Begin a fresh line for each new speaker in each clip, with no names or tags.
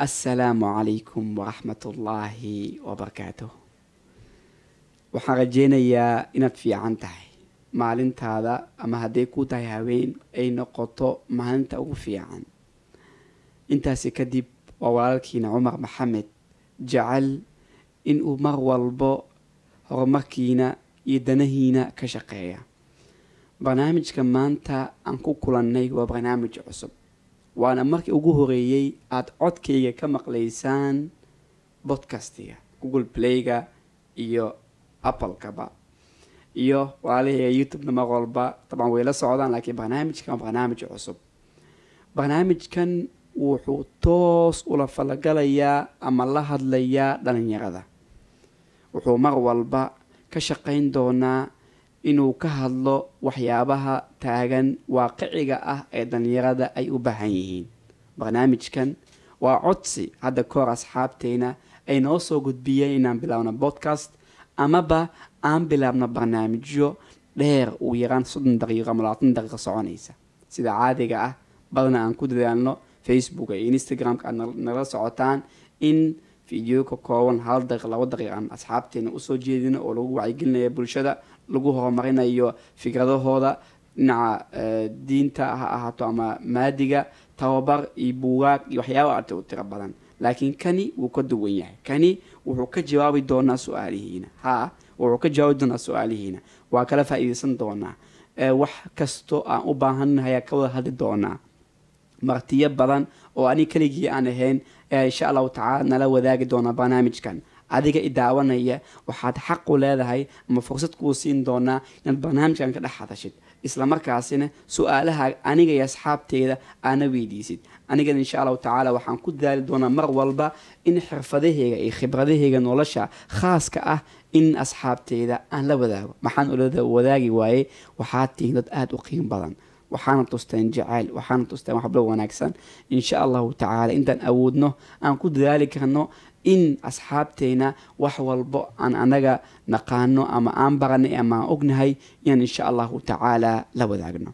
assalaamu calaykum waraxmat ullaahi wabarakaatuh waxaan rajeynayaa inaad fiican tahay maalintaada ama hadday ku tahay haween ay noqoto maalinta ugu fiican intaasi kadib waa walaalkiina cumar maxamed jecel inuu mar walbo horumarkiina iyo danahiina ka shaqeeya barnaamijka maanta aan ku kulannay waa barnaamij cusub waana markii ugu horeeyey aada codkayga ka maqlaysaan bodcastiga google playga iyo applekaba iyo walaalahayga youtube-na mar walba dabcan way la socdaan laakiin barnaamijkan waa barnaamij cusub barnaamijkan wuxuu toos ula falagalayaa ama la hadlayaa dhalinyarada wuxuu mar walba ka shaqayn doonaa inuu ka hadlo waxyaabaha taagan waaqiciga ah ee dhalinyarada ay u baahan yihiin barnaamijkan waa codsi hadda kahor asxaabteyna ay noo soo gudbiyeen inaan bilaabno podcast amaba aan bilaabno barnaamijyo dheer ugu yaraan soddon daqiiqo ama labaatan daqiiqo soconaysa sida caadiga ah badana aan ku dadaalno facebook iyo instagram-ka aad nala socotaan in video ka kooban hal daqiiq labo daqiiq aan asxaabteena usoo jeedino oo lagu wacyigelinaya bulshada lagu horumarinayo fikradahooda dhinaca diinta ha ahaato ama maadiga tababar iyo buugaag iyo waxyaaba arte u tiro badan laakiin kani wuu ka duwan yahay kani wuxuu ka jawaabi doonaa su-aalihiina ha wuxuu ka jawaabi doonaa su-aalihiina waa kala faa-iideysan doonaa wax kastoo aan u baahannahay ayaa ka wada hadli doonaa martiyo badan oo anig keligii aan ahayn ayaa insha allahu tacaala nala wadaagi doonaa barnaamijkan adiga i daawanaya waxaad xaqu leedahay ama fursad kuu siin doonaa inaad barnaamijkan ka dhex hadashid islamarkaasina su-aalaha aniga iyo asxaabteeda aana weydiisid anigana insha allahu tacaala waxaan ku dadaali doonaa mar walba in xirfadaheyga iyo khibradaheyga nolosha khaaska ah in asxaabteeda aan la wadaago maxaan ula wadaagi waayey waxaad tihiin dad aada u qiim badan waxaana tusteen jacayl waxaana tusteen waxblo wanaagsan insha allahu tacaala intaan awoodno aan ku dadaali karno in asxaabteena wax walbo aan anaga naqaano ama aan baranay ama aan ognahay inaan insha allahu tacaala la wadaagno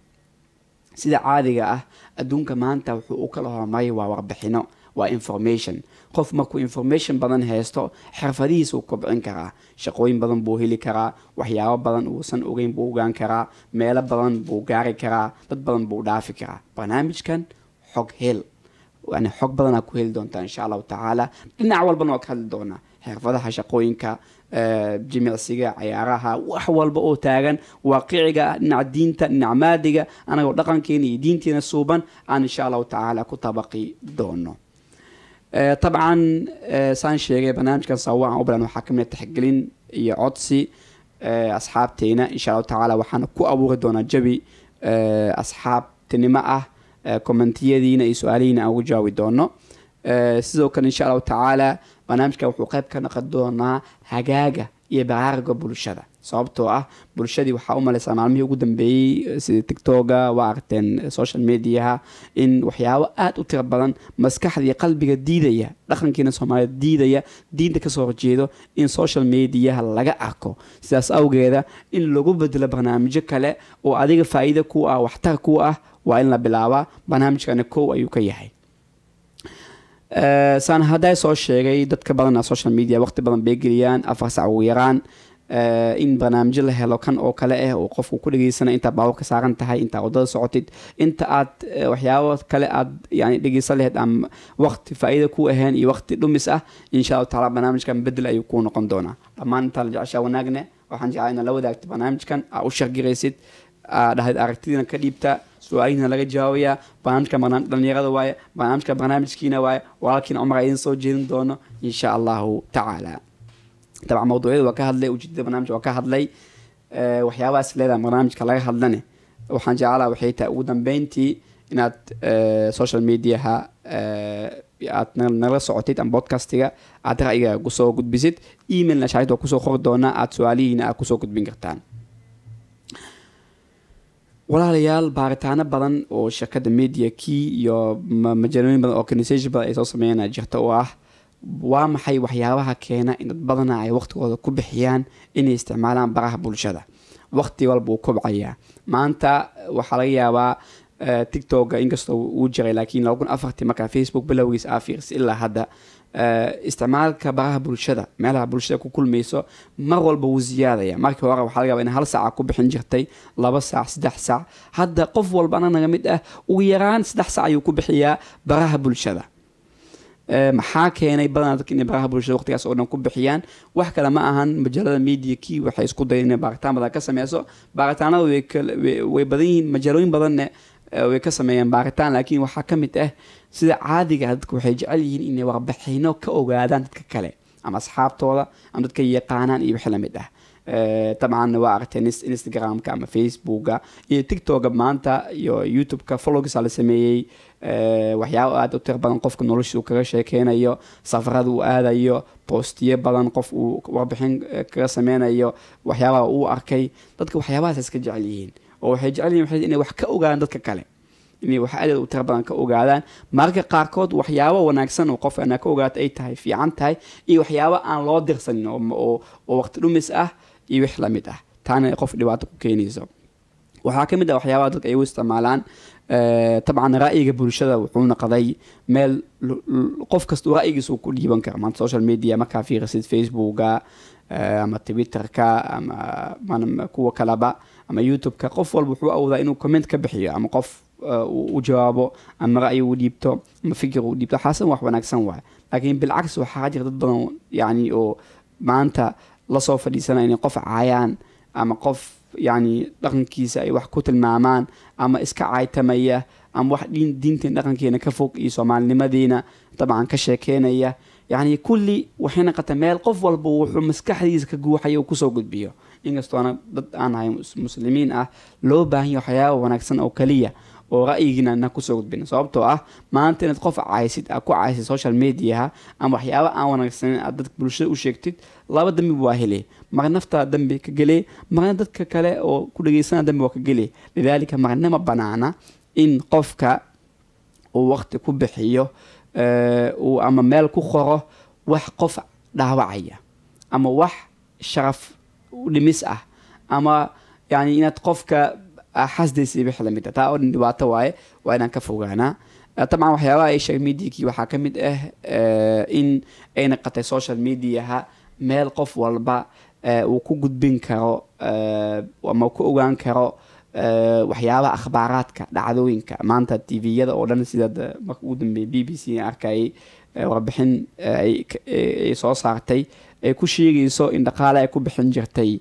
sida caadiga ah adduunka maanta wuxuu u kala horumaray waa warbixino waa information qof markuu information badan haysto xirfadihiisuu kobcin karaa shaqooyin badan buu heli karaa waxyaabo badan uusan ogeyn buu ogaan karaa meelo badan buu gaari karaa dad badan buu dhaafi karaa barnaamijkan xog hel yani xog badanaa ku heli doontaa insha allahu tacaala dhinac walbana waa ka hadli doonaa xirfadaha shaqooyinka jimicsiga cayaaraha wax walba oo taagan waaqiciga ah dhinaca diinta dhinaca maadiga anagoo dhaqankeena iyo diinteena suuban aan insha allahu tacaala ku tabaqi doono dabcan saan sheegay barnaamijkan sawa aan u bilan waxaa kamid taxgelin iyo codsi asxaabteena insha allahu tacaala waxaana ku abuuri doonaa jabi asxaabtinimo ah commentiyadiina iyo su-aalihiina aan ugu jawaabi doono sidoo kale insha allahu tacaala barnaamijka wuxuu qeyb ka noqon doonaa hagaaga iyo baraariga bulshada sababtoo ah bulshadii waxaa u maleysaa maalmihii ugu dambeeyey sida tictoga waa aragteen social mediaha in waxyaabo aada u tiro badan maskaxdii qalbiga diidaya dhaqankiina soomaaliyed diidaya diinta kasoo horjeedo in social mediaha laga arko sidaas awgeeda in lagu bedelo barnaamijyo kale oo adiga faa-iida ku ah waxtar ku ah waa in la bilaabaa barnaamijkana kow ayuu ka yahay saan haddaa soo sheegay dadka badana social media waqti badan bay geliyaan afar sac ugu yaraan in barnaamijyo la helo kan oo kale ah oo qofku ku dhegeysana intaad baabuurka saaran tahay intaad wadada socotid inta aad waxyaabo kale aad yani dhegeysan laheyd ama waqti faa-iida ku ahayn iyo waqti dhumis ah insha allahu taala barnaamijkan bedel ayuu kuu noqon doonaa dhammaan intaa la jeceshaa wanaagne waxaan jeclaa inaad la wadaagto barnaamijkan aa u shargiraysid dhahayd aragtidiina ka dhiibta su-aalihiina laga jawaabayaa barnaamijka dhalinyarada waaye barnaamijka barnaamijkiina waaye walaalkiina cumar idin soo jeedin doono insha allahu tacaala dabcan mawduucyada waa ka hadlay ujeedada barnamijka waa ka hadlay waxyaabahaas leedaha barnaamijka laga hadlane waxaan jeclaa waxay tahay ugu dambeyntii inaad social mediaha aad nala socotid ama bodcastiga aad ra'yiga kusoo gudbisid emailna shaahid waa kusoo qori doonaa aada su-aalihiina aad kusoo gudbin kartaan walaalayaal baaritaano badan oo shirkadda media key iyo majalooyin badan organisation badan ay soo sameeyana jirta oo ah waa maxay waxyaabaha keena in dad badana ay waqtigooda ku bixiyaan inay isticmaalaan baraha bulshada waqti walba uu kobcayaa maanta waxaa laga yaabaa tictoga inkastoo uu jiray laakiin laba kun afartii markaa facebook bilowgiis aa fiirsa ilaa hadda isticmaalka baraha bulshada meelaha bulshada ku kulmayso mar walba wuu ziyaadaya markii hore waxaa laga yaba in hal saaca ku bixin jirtay laba saac saddex saac hadda qof walba ana naga mid ah ugu yaraan saddex saac ayuu ku bixiyaa baraha bulshada maxaa keenay badanaa dadka inay baraha bulshada waqtigaas oo dhan ku bixiyaan wax kale ma ahan majaalada media kii waxay isku dayeen inay baaritaan badan ka sameyso baaritaanada way badan yihiin majaalooyin badanne way ka sameeyeen baaritaan laakiin waxaa ka mid ah sida caadiga dadka waxay jecel yihiin inay warbixino ka ogaadaan dadka kale ama asxaabtooda ama dadka yaqaanaan iyo wixii lamid ah dabcan waa aragteen instagramka ama facebooka iyo tictoka maanta iyo youtubeka followgisa la sameeyey waxyaaba aada u tiro badan qofka nolosha uu kaga sheekeynayo safarada uu aadayo boostiyo badan qof uu warbixin kaga sameynayo waxyaabaha uu arkay dadka waxyaabahaas iska jecel yihiin oo waxay jecel yihin inay wax ka ogaadaan dadka kale inay wax adeed u tiro badan ka ogaadaan mararka qaarkood waxyaabo wanaagsan oo qof anaa ka ogaata ay tahay fiican tahay iyo waxyaabo aan loo dirsanin oo waqti dhumis ah iyo wix lamid ah taana qof dhibaato ku keenayso waxaa ka mid ah waxyaabaha dadka ay u isticmaalaan dabcan ra'yiga bulshada wuxuu noqday meel qof kasta ra'yigiisa uu ku dhiiban kara maanta social media markaa fiirisid facebooka ama twitterka ama kuwa kaleba ama youtubeka qof walba wuxuu awoodaa inuu comment ka bixiyo ama qof u jawaabo ama ra'yi uu dhiibto ama fikir uu dhiibto xaasan wax wanaagsan waay laakiin bilcagsi waxaa jira dad badan yani oo maanta lasoo fadhiisanaya inay qof caayaan ama qof yani dhaqankiisa ay wax ku tilmaamaan ama iska caaytamaya ama wax diinteen dhaqankeena ka fog iyo soomaalinimadeena dabcan ka sheekeynaya yani kulli waxay naqata meel qof walba wuxuu maskaxdiisa ka guuxaya uu kusoo gudbiyo inkastoona dad aan ahay muslimiin ah loo baahan ya waxyaaba wanaagsan oo kaliya oo ra'yigiina na kusoo gudbin sababtoo ah maanta inaad qof caysid aad ku caysid social mediaha ama waxyaaba aan wanaagsaneyn aad dadka bulshada u sheegtid laba dambi waa hele marna naftaa dambi ka gelee marna dadka kale oo ku dhageysana dambi waa ka gelee lidaalika marna ma banaana in qofka uu waqti ku bixiyo uu ama meel ku qoro wax qof dhaawacaya ama wax sharaf dhimis ah ama yani inaad qofka xasdaysa wix lamid ah taa oo dhan dhibaato waaye waa inaan ka fogaanaa dabcan waxyaabaha ay sheeg mediakii waxaa ka mid ah in ay naqatay social mediaha meel qof walba uu ku gudbin karo ama ku ogaan karo waxyaabaha akhbaaraadka dhacdooyinka maanta tviyada oo dhan sida marka ugu dambeeyay b b c arkayay warbixin ay soo saartay ay ku sheegayso in dhaqaale ay ku bixin jirtay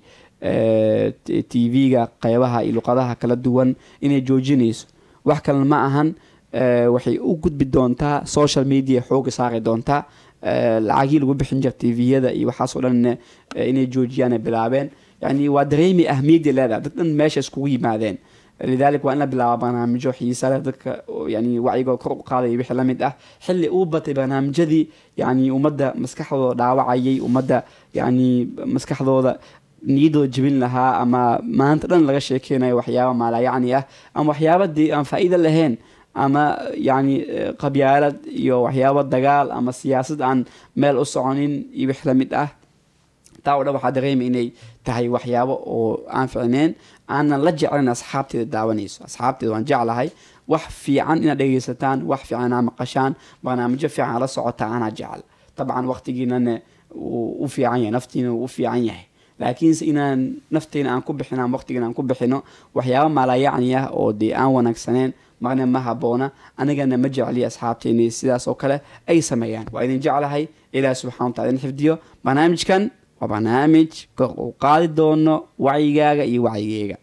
tv-ga qeybaha iyo luqadaha kala duwan inay joojinayso wax kalena ma ahan waxay u gudbi doontaa social media xooga saari doontaa lacagii lagu bixin jira tviyada iyo waxaasoo dhan inay joojiyaan ay bilaabeen yani waa dareemi ahmiyadda leedahay dad dhan meesha iskugu yimaadeen lidalik waa in la bilaaba barnaamijyo xiisa leh dadka yani wacyigooda kor u qaadaya wixii lamid ah xilli uu batay barnaamijyadii yani ummadda maskaxdooda dhaawacayay ummadda yani maskaxdooda niyadooda jebin lahaa ama maanta dhan laga sheekeynayo waxyaaba maalayacni ah ama waxyaaba dee aan faa-iida lahayn ama yani qabyaalad iyo waxyaaba dagaal ama siyaasad aan meel u soconin iyo wix lamid ah taa o dhan waxaa dareema inay tahay waxyaabo oo aan ficneen aanan la jeclayn asxaabteeda daawanayso asxaabteeda waan jeclahay wax fiican inaad dhegeysataan wax fiican inaad maqashaan barnaamijyo fiican la socotaa anaa jecel dabcan waqtigiinana u fiican yahay naftiina u fiican yahay laakiinse inaan nafteena aan ku bixin ama waqtigiina aan ku bixino waxyaaba maalayacni ah oo dee aan wanaagsaneen marna ma haboona anigana ma jecliya asxaabteeni sidaas oo kale ay sameeyaan waa idin jeclahay ilaah subxana watala idin xifdiyo barnaamijkan waa barnaamij kor uu qaadi doono wacyigaaga iyo wacyigeyga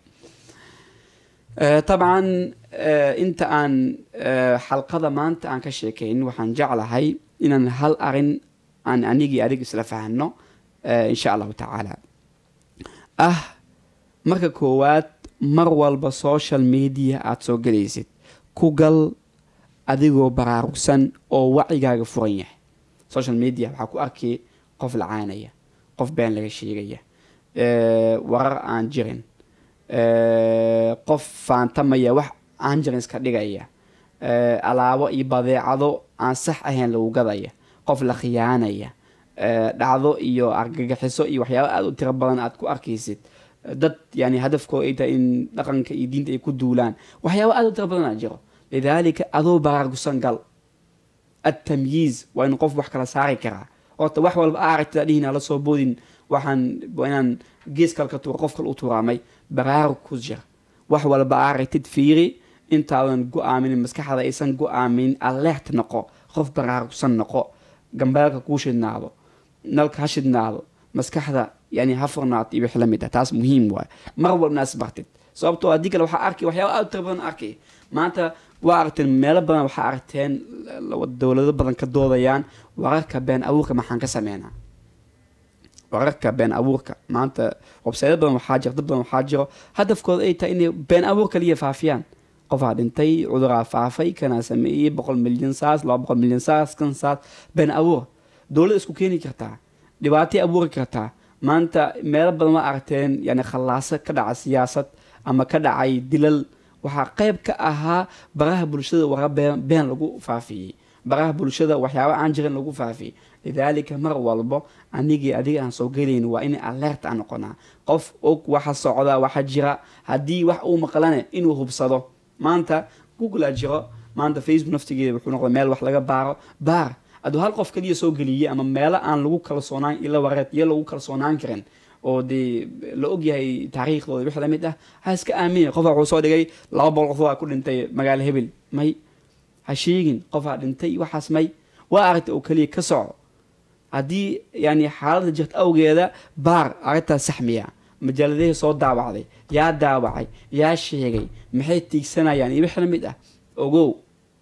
dabcan inta aan xalqada maanta aan ka sheekayn waxaan jeclahay inaan hal arin aan anigii adig isla fahno insha allahu tacaala ah marka koowaad mar walba social media aada soo gelaysid ku gal adigoo baraarugsan oo wacyigaaga furan yahay social media waxaa ku arkay qof lacaanaya qof been laga sheegaya warar aan jirin qof faantamaya wax aan jirin iska dhigaya alaabo iyo badeecado aan sax ahayn lagu gadaya qof la khiyaanaya dhacdo iyo argagaxiso iyo waxyaaba aada u tiro badan aada ku arkaysid dad yani hadafkooda ay tahay in dhaqanka iyo diinta ay ku duulaan waxyaaba aad u tira badanaa jiro lidaalika adoo baraargusan gal atamyiiz waa in qof wax kala saari karaa horta wax walba aragtida dhihin ala soo boodin waxaan waa inaan gees kale ka tuura qof kale u tuuraamay baraarug ku jira wax walba aragtid fiiri intaadan go-aaminin maskaxda aysan go-aamin aleert noqo qof baraarugsan noqo gambeelka kuu shidnaado nalka ha shidnaado maskaxda yani ha furnaato iyo wix la mid ah taas muhiim waay mar walba inaas bartid sababtoo haddii kale waxaa arkay waxyaaba aad u tira badan arkay maanta waa aragteen meelo badan waxaa aragteen dowlado badan ka doodayaan wararka been abuurka maxaan ka sameynaa wararka been abuurka maanta websaydo badan waxaa jiro dad badan waxaa jiro hadafkooda ay tahay inay been abuur kaliya faafiyaan qofaa dhintay cuduraa faafay kanaa sameeyey boqol milyan saas laba boqol milyan saas kan saas been abuur dowlad isku keeni kartaa dhibaatay abuuri kartaa maanta meelo badan waa aragteen yani khallaaso ka dhaca siyaasad ama ka dhacay dilal waxaa qeyb ka ahaa baraha bulshada wara been been lagu faafiyey baraha bulshada waxyaaba aan jirin lagu faafiyey lidaalika mar walbo anigii adiga aan soo gelayn waa in aleert aan noqonaa qof og waxa socda waxa jira haddii wax uu maqlane inuu hubsado maanta google a jiro maanta facebook naftigeeda wuxuu noqda meel wax laga baaro baar hadduu hal qof kaliya soo geliyey ama meelo aan lagu kalsoonaan ila wareed iyo lagu kalsoonaan karin oo dee la ogyahay taariikhdooda wix lamid ah ha iska aamina qofa wuxuu soo dhigay laba boqol qof waa ku dhintay magaalo hebel may ha sheegin qofaa dhintay waxaas may waa aragta oo keliya ka soco haddii yani xaaladda jirta awgeeda baar arrintaas saxmiya majaaladahii soo daawacday yaa daawacay yaa sheegay maxay tiigsanayaan iyo wix lamid ah ogow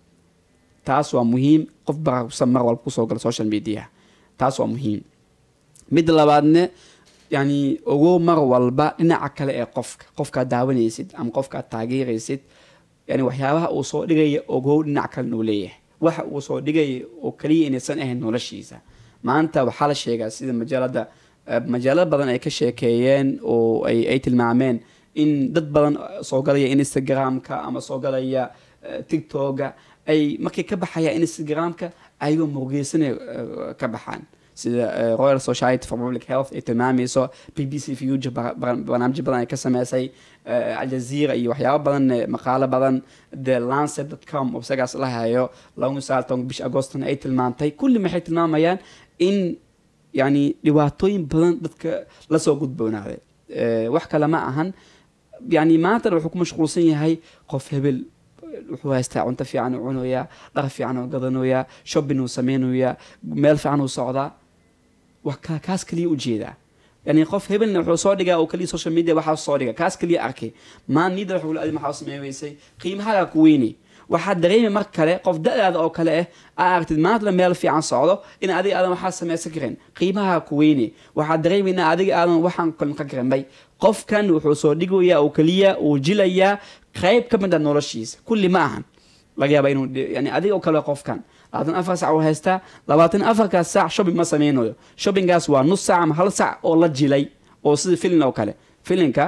taas waa muhiim qof baraarugsan mar walba kusoo gala social media taas waa muhiim midda labaadne yani ogow mar walba dhinaca kale ee qofka qofkaad daawanaysid ama qofkaad taageeraysid yani waxyaabaha uu soo dhigaya ogow dhinac kale inuu leeyahay waxa uu soo dhigaya oo kaliya inaysan ahayn noloshiisa maanta waxaa la sheegaa sida majaalada majaalada badan ay ka sheekeeyeen oo ay tilmaameen in dad badan soo galaya instagramka ama soo galaya tictoga ay markay ka baxayaan instagramka ayagoo murugeysanay ka baxaan sida royal society for public health ay tilmaamayso b b c future barnaamijyo badan ay ka sameysay aljazeera iyo waxyaabo badan maqaalo badan the lancet dot com oo isagaas la hayo lagu saalton bish agostona ay tilmaantay kulli maxay tilmaamayaan in yani dhibaatooyin badan dadka lasoo gudboonaaday wax kale ma ahan yani maantana wuxuu ku mashquulsan yahay qof hebel wuxuu haystaa cunto fiican uu cunayaa dhar fiican uu gadanayaa shopping uu sameynayaa meel fiican uu socdaa wa kaas kaliya ujeedaa yani qof hebelna wuxuu soo dhigaa oo kaliya social media waxaa soo dhiga kaas kaliya arkay maan niida wuxuu adi maxaa sameeyeysay qiimahagaa ku weyni waxaad dareemi mar kale qof da-daada oo kale ah aa aragtid maantla meel fiican socdo in adiga aadan waxaa samaysan karin qiimaha ku weyne waxaad dareemi in adiga aadan waxaan kalmaqan karin may qofkan wuxuu soo dhigayaa oo keliya uu jilayaa qayb ka mid a noloshiisa kulli ma ahan laga yaaba inuu yani adiga oo kale qofkan labaatan afar sac uu haystaa labaatan afarkaas saac shopping ma sameynayo shoppingaas waa nus sac ama hal sac oo la jilay oo sida filin oo kale filinka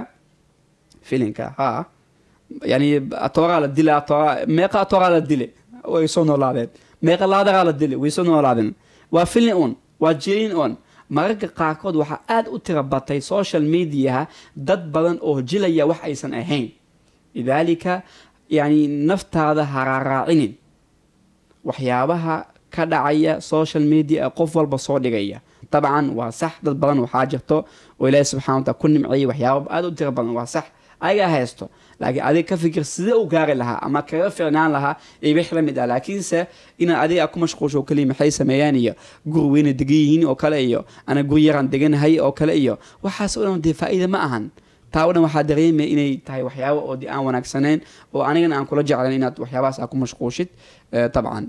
filinka ha yani atooraa la dila atoora meeqa atooraa la dile way soo noolaadeen meeqa laadaraa la dile way soo noolaadeen waa filin un waa jilin un mararka qaarkood waxaa aada u tira batay social mediaha dad badan oo jilaya wax aysan ahayn lidaalika yani naftaada haraaraacinin waxyaabaha ka dhacaya social media ee qof walba soo dhigaya dabcan waa sax dad badan waxaa jirto oo ilaahi subxana wataala ku nimceeyay waxyaaba aada u tira badan waa sax ayagaa haysto laakiin adiga ka fikir sidee u gaari lahaa ama kaga ficnaan lahaa iyo wix la mid ah laakiinse inaad adiga ku mashquulsho oo kaliya maxay sameeyaan iyo guri weyna degan yihiin oo kale iyo ana guri yaraan deganahay oo kale iyo waxaas oo dhan dee faa-iida ma ahan taa o dhan waxaa dareemaya inay tahay waxyaaba oo de aan wanaagsaneyn oo anigana aan kula jeclayn inaad waxyaabahaas aa ku mashquushid dabcan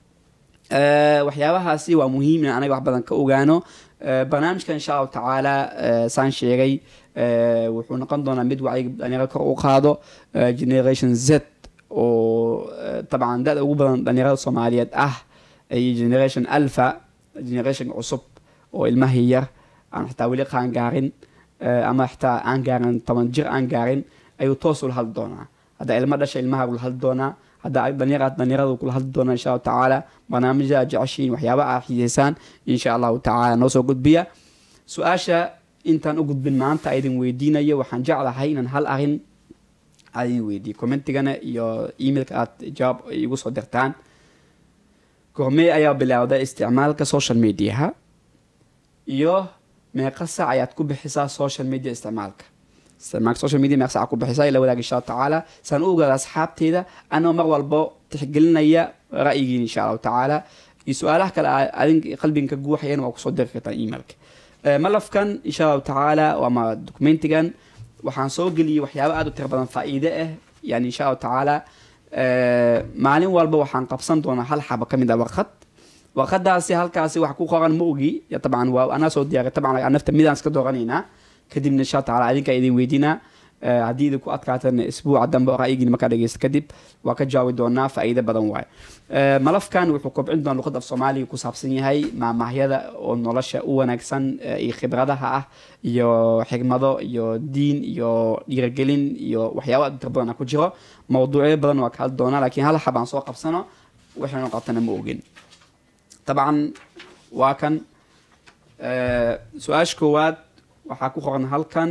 waxyaabahaasi waa muhiim in anaga wax badan ka ogaano barnaamijka insha allahu tacaala saan sheegay wuxuu noqon doonaa mid wacyiga dhalinyaro kor u qaado generation z oo dabcan da-da ugu badan dhalinyarada soomaaliyeed ah iyo generation alpha generation cusub oo ilmahii yar aan xitaa weli qaan gaarin ama xitaa aan gaarin toban jir aan gaarin ayuu toos ula hadli doonaa haddaa ilmo dhasha ilmaha ula hadli doonaa haddaa dhalinyaraad dhalinyarada kula hadli doonaa insha allahu tacaala barnaamijya jeceshiin waxyaaba aa xiiseysaan insha allahu tacaala noo soo gudbiya su-aasha intaan u gudbin maanta aydin weydiinayo waxaan jeclahay inaan hal arin aadin weydiiyo commentigana iyo emailka aad jawaab igu soo dirtaan goormee ayaa bilowday isticmaalka social mediaha iyo meeqa sac ayaad ku bixisaa social media isticmaalka isticmaalka social media meeqa sac ku bixisaa ila wadaag insha allahu tacaala saan u ogaada asxaabteyda anoo mar walbo tixgelinaya ra'yigiin insha allahu tacaala iyo su-aalaha kale adin qalbinka guuxayan waa kusoo diri kartaan emailka malafkan insha allahu tacaala ama documentigan waxaan soo geliyey waxyaaba aada u tiro badan faa-iide ah yani insha allahu tacaala maalin walba waxaan qabsan doonaa hal xaba ka mid a warqad warqadaasi halkaasi wax ku qoran ma ogi tabcan waa anaa soo diyaaray tabcan nafta midaan iska dooranaynaa kadibna insha allah taala adinka idin weydiinaa haddii idinku adkaatana isbuuca dambe oo ra'yigiin markaa dhegeysta kadib waa ka jaawi doonaa faa'iide badan waaye malafkan wuxuu kobcin doonaa luqadda af soomaaliga ku saabsan yahay maamaahyada oo nolosha u wanaagsan iyo khibradaha ah iyo xigmado iyo diin iyo dhiiragelin iyo waxyaaba aad u tiro badan ku jiro mawduucyo badan waa ka hadli doonaa laakiin hal xabaan soo qabsano waxaynu qabtana ma ogin dabcan waa kan su-aasha koowaad waxaa ku qoran halkan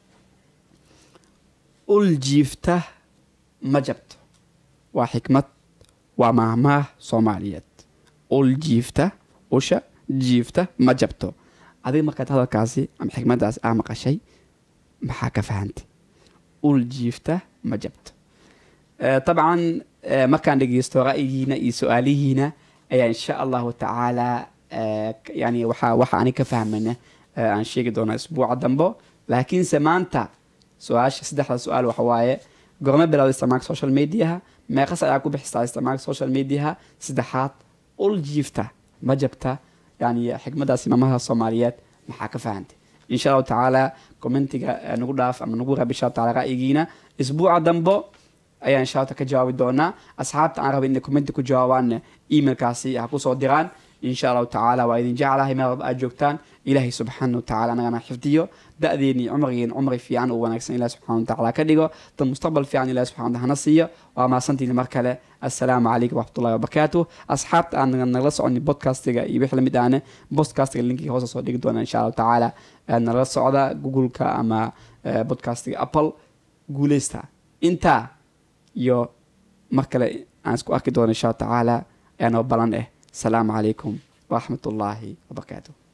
ul jiifta ma jabto waa xikmad waa maahmaah soomaaliyeed ul jiifta usha jiifta ma jabto adiga markaad hadalkaasi ama xikmaddaasi aa maqashay maxaa ka fahantay ul jiifta ma jabto dabcan markaan dhegeysto ra'yigiina iyo su-aalihiina ayaa insha allahu tacaala yani waxa waxa ani ka fahmayna aan sheegi doonaa isbuuca dambo laakiinse maanta su-aasha saddexda su-aal waxa waaye gorme bilowda isticmaalka social mediaha meeqas ayaa ku bixisaa isticmaalka social mediaha saddexaad ul jiifta ma jabta yani xikmadaas imaamaha soomaaliyeed maxaa ka fahantay insha allahu tacaala commentiga nagu dhaaf ama nagu raab insha allahu taala ra'yigiina isbuuca dambo ayaa insha allah ka jawaabi doonaa asxaabta aan rabay inay commenti ku jawaabaanna emailkaasi ha kusoo diraan insha allahu tacaala waa idin jeclahay meel walba aad joogtaan ilaahay subxaana watacaala anagana xifdiyo da-deeni cumrigeeni cumri fiican oo wanaagsan ilahi subxana watacaala ka dhigo dad mustaqbal fiican ilahi subxana wataala hana siiyo waa mahadsantiini mar kale assalaamu calaykum waraxmatullahi wabarakaatu asxaabta aan nagala soconi podcastiga iyo wix lamid ahne podcastiga linkii hoose soo dhigi doona insha allahu tacaala nagala socda googleka ama podcastiga apple guuleysta intaa iyo mar kale aan isku arki doono insha allahu tacaala aanoo balan eh السلام عليكم ورحمة الله وبركاته